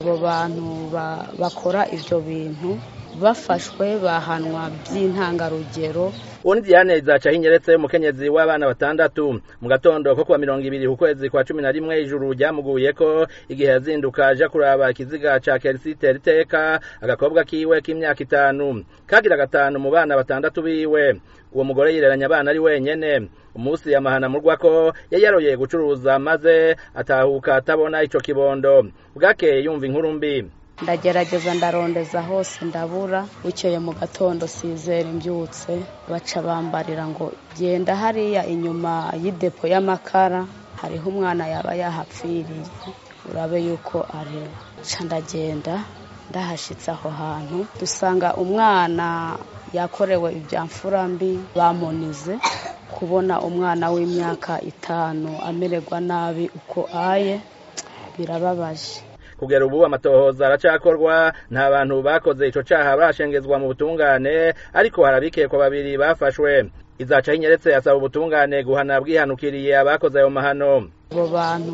abo bantu bakora ibyo bintu bafashwe bahanwa by'intangarugero uwo ni diane zaca hinyeretse umukenyezi w'abana batandatu mu gatondo ko kuwa mirongo ibiri ku kwezi kwa cumi na rimwe ijuru ryamuguye ko igihe yazinduka aja kuraba ikiziga ca kerisite riteka agakobwa kiwe k'imyaka itanu kagira gatanu mu bana batandatu biwe uwo mugore yireranya abana ari wenyene umunsi yamahana murwa ko yari yaroye gucuruza maze atahuka atabona ico kibondo bwakeye yumva inkuru mbi ndagerageza ndarondeza hose ndabura bukeye mu gatondo sizera imbyutse baca bambarira ngo genda hariya inyuma y'idepo y'amakara hariho umwana yaba yahapfiriye urabe yuko ari ca ndagenda ndahashitse aho hantu dusanga umwana yakorewe ibya mfurambi bamunize kubona umwana w'imyaka itanu amererwa nabi uko aye birababaje kugera ubu amatohoza aracakorwa nta bantu bakoze ico caha barashengezwa mu butungane ariko harabikekwa babiri bafashwe izaca hinyeretse asaba ubutungane guhana bwihanukiriye abakoze ayo mahano abo bantu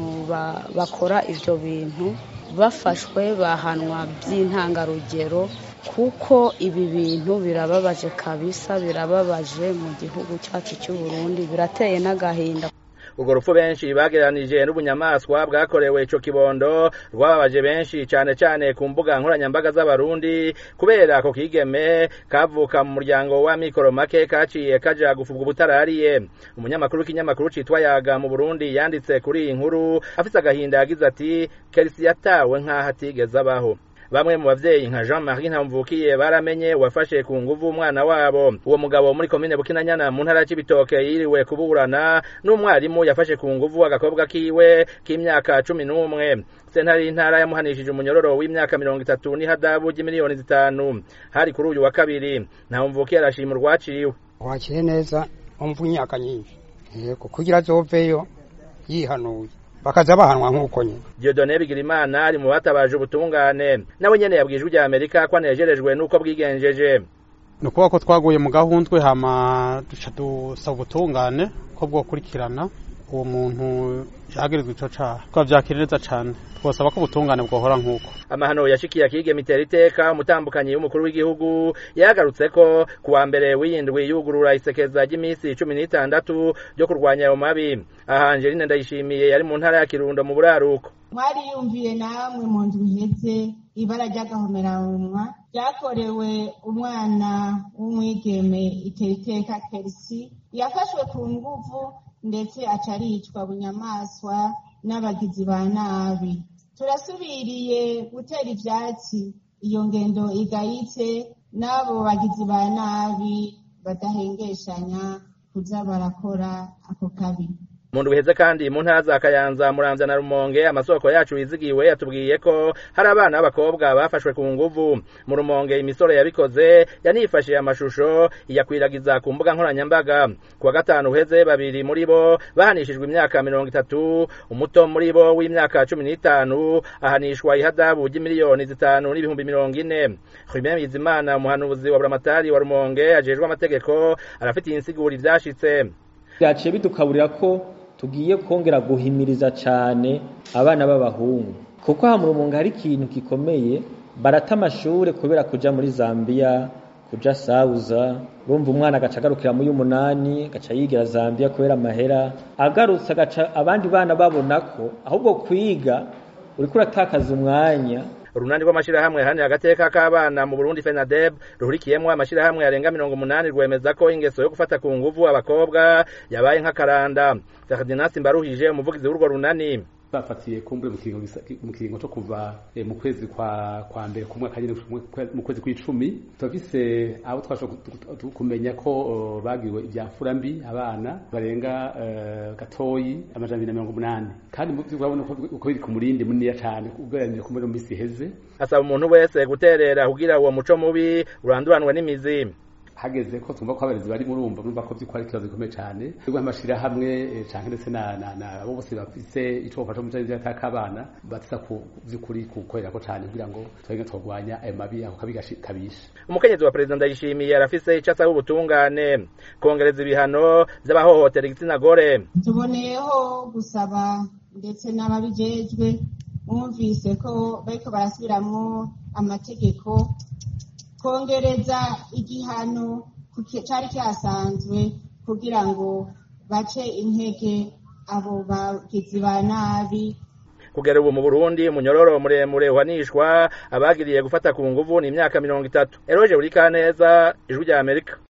bakora ivyo bintu bafashwe bahanwa by'intangarugero kuko ibi bintu birababaje kabisa birababaje mu gihugu cyacu cy'u Burundi birateye n'agahinda urwo rupfu benshi bagereranije n'ubunyamaswa bwakorewe ico kibondo rwababaje benshi cane cane ku mbuga nkoranyambaga z'abarundi kubera ako kigeme kavuka mu muryango wa mikoro make kaciye kaja gufubwa ubutarariye umunyamakuru w'ikinyamakuru citwa yaga mu burundi yanditse kuri iyi nkuru afise agahinda yagize ati kerisi yatawe nk'aho atigeze abaho bamwe mu bavyeyi nka Jean Marie Ntamvukiye baramenye wafashe ku nguvu umwana wabo uwo mugabo muri komine Bukinanyana mu ntara y'Ibitoke yiriwe kuburana n'umwarimu yafashe ku nguvu agakobwa kiwe k'imyaka cumi n'umwe sentare y'intara yamuhanishije umunyororo w'imyaka mirongo itatu n'ihadabu ry'imiliyoni zitanu hari kuri uyu wa kabiri Ntamvukiye arashima urwaciwe wakire neza umva imyaka nyinshi yego kugira azoveyo yihanuye bakaza bahanwa nk'uko nyine Dieudonne Bigirimana ari mu batabaje ubutungane nawe nyene yabwiye ijwi rya Amerika ko anejerejwe n'uko bwigenjeje ni ukuvuga ko twaguye mu gahundwe hama duca dusaba ubutungane ko bwokurikirana uwo muntu yagirizwa ico caha twavyakira neza cane twosaba ko ubutungane bwohora nk'uko amahano yashikiye akige mitera iteka umutambukanyi w'umukuru w'igihugu yagarutse ko kuwa mbere w'iyindwi yugurura isekeza ry'iminsi cumi n'itandatu ryo kurwanya ayo mabi aha Angeline Ndayishimiye yari mu ntara ya Kirundo mu buraruko mwariyumviye namwe mu ndwi iheze ibara ry'agahomeranwa ryakorewe umwana w'umwigeme itera iteka kerisi yafashwe ku nguvu ndetse aca aricwa bunyamaswa n'abagizi ba nabi turasubiriye gutera ivyatsi iyo ngendo igayitse n'abo bagizi ba nabi badahengeshanya kuza barakora ako kabi mu ndwi iheze kandi mu ntara za Kayanza Muramvya na Rumonge amasoko yacu yizigiwe yatubwiye ko hari abana b'abakobwa bafashwe ku nguvu mu Rumonge imisore yabikoze yanifashije amashusho iyakwiragiza ku mbuga nkoranyambaga kuwa gatanu uheze babiri muri bo bahanishijwe imyaka mirongo itatu umuto muri bo w'imyaka cumi n'itanu ahanishwa ihadabu ry'imiliyoni zitanu n'ibihumbi mirongo ine Julien Bizimana umuhanuzi wa Buramatari wa Rumonge ajejwe amategeko arafitiye insiguro ivyashitse byaciye bidukaburira ko tugiye kongera guhimiriza cyane abana b'abahungu kuko aha mu rumunga hari ikintu gikomeye barata amashure kubera kuja muri Zambia kuja Sauza urumva umwana agaca agarukira mu y'umunani agaca yigira Zambia kubera amahera agarutse agaca abandi bana babona ko ahubwo kwiga uriko uratakaza umwanya urunani rw'amashirahamwe yahanira agateka k'abana mu Burundi FENADEB ruhurikiyemwo amashirahamwe yarenga mirongo umunani rwemeza ko ingeso yo gufata ku nguvu abakobwa yabaye nk'akaranda Ferdinand Mbaruhije umuvugizi w'urwo runani bafatiye kumbure mu kiringo cyo kuva mu kwezi kwa kwa mbere ku mwaka nyine mu kwezi kw'icumi turafise abo twashobora kumenya ko bagiwe ibya mfurambi abana barenga gatoyi amajana abiri na mirongo umunani kandi urabona uko biri ku murindi muniniya cyane ugereranije ku muri minsi iheze asaba umuntu wese guterera kugira uwo muco mubi uranduranwe n'imizi hageze ko twumva ko abarezi bari murumva murumva ko by'ukuri ari ikibazo gikomeye cyane rwo amashirahamwe canke ndetse na na na abo bose bafise ico bafasha mu cyari cy'akabana batisa ku by'ukuri kukorera ko cyane kugira ngo twenge twogwanya ayo mabi ako kabi kabisha umukenyezi wa perezida ndayishimiye arafise ico asaba ubutungane kongereza ibihano vy'abahohotera igitsina gore tuboneyeho gusaba ndetse n'ababijejwe mwumvise ko bariko barasubiramwo amategeko kongereza igihano cari cyasanzwe kugira ngo bace intege abo bagizi ba nabi kugera ubu mu Burundi umunyororo muremure uhanishwa abagiriye gufata ku nguvu ni imyaka mirongo itatu eroje buri kaneza ijwi rya Amerika